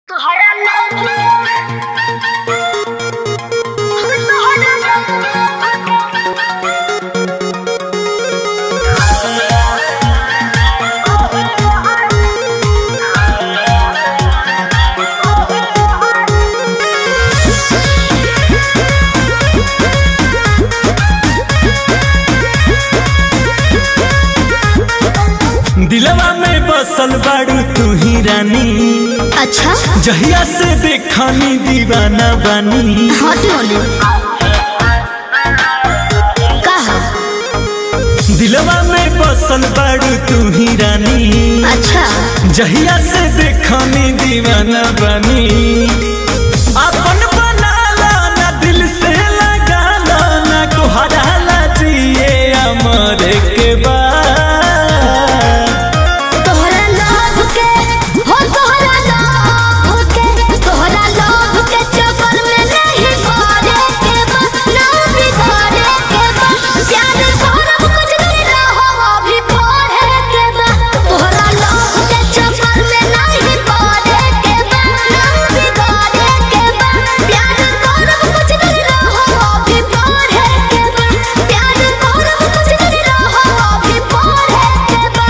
दिलवा में बसल बाड़ू तू ही रानी अच्छा जहिया से देखनी दीवाना बानी हटे ओने कहा दिलवा में बसल बाड़ू तू ही रानी अच्छा जहिया से देखनी दीवाना बानी अपन बनाला ना दिल से लगाला ना कोहराला जिए अमर के बाद तोहरा लोभ के हो तोहरा लोभ के तोहरा लोभ के चक्कर में नहीं पड़े के बा ना बिगड़े के बा प्यार करब कुछ दिन रहो अभी पढ़े के बा तोहरा लोभ के चक्कर में नहीं पड़े के बा ना बिगड़े के बा प्यार करब कुछ दिन रहो अभी पढ़े के बा प्यार करब कुछ दिन रहो अभी पढ़े के बा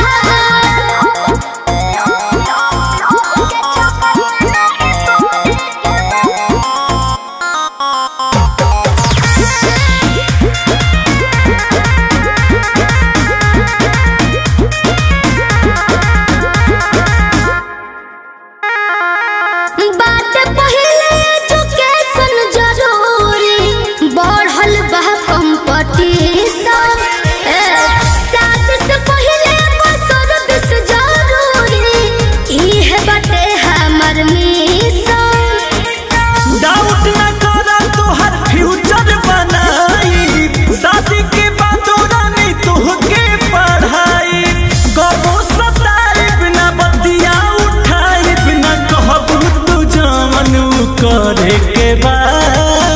बात पहिले एजुकेशन जरूरी बढ़ल बा कंपटीशन साथ से पहिले सर्विस जरूरी इहे बाटे हमर मिशन डाउट न करा तोहर फ्यूचर बनाई शादी के बाद रानी तोहके पढ़ाई कबो सताई बिना बतिया उठाई बिना कहबू तू जमन करे के बाद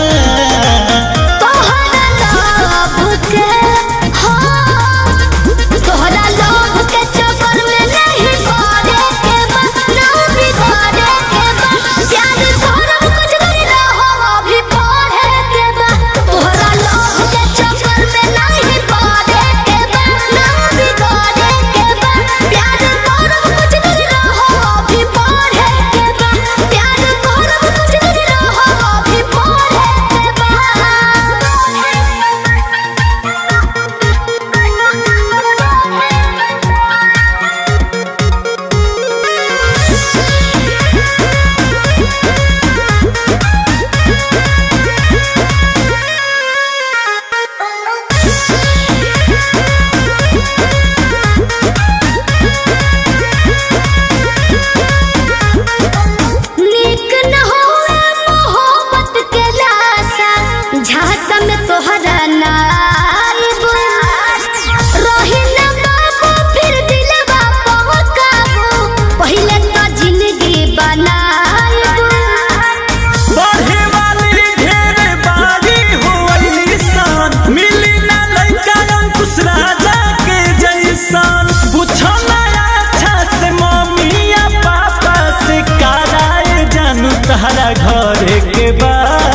तोहरा लोभ के हो तोहरा लोभ के चक्कर में नहीं पड़े के बा ना बिगड़े के बा प्यार करब कुछ दिन रहो अभी पढ़े के बा तोहरा लोभ के चक्कर में नहीं पड़े के बा ना बिगड़े के बा प्यार करब कुछ दिन रहो अभी पढ़े के बा प्यार करब कुछ दिन रहो अभी पढ़े के नीक न होए मोहब्बत के लाशा झांसा में तोहरा नाइब रही न बाबू फिर दिलवा पहुंचाबू पहिले तो जिंदगी बनाइब बढ़े वाली ढेर बारी होइली सान मिली ना लइका अंकुश राजा के जैसान पूछो ना अच्छा से मम्मी या पापा से कराए जानू तहरा घरे के बाद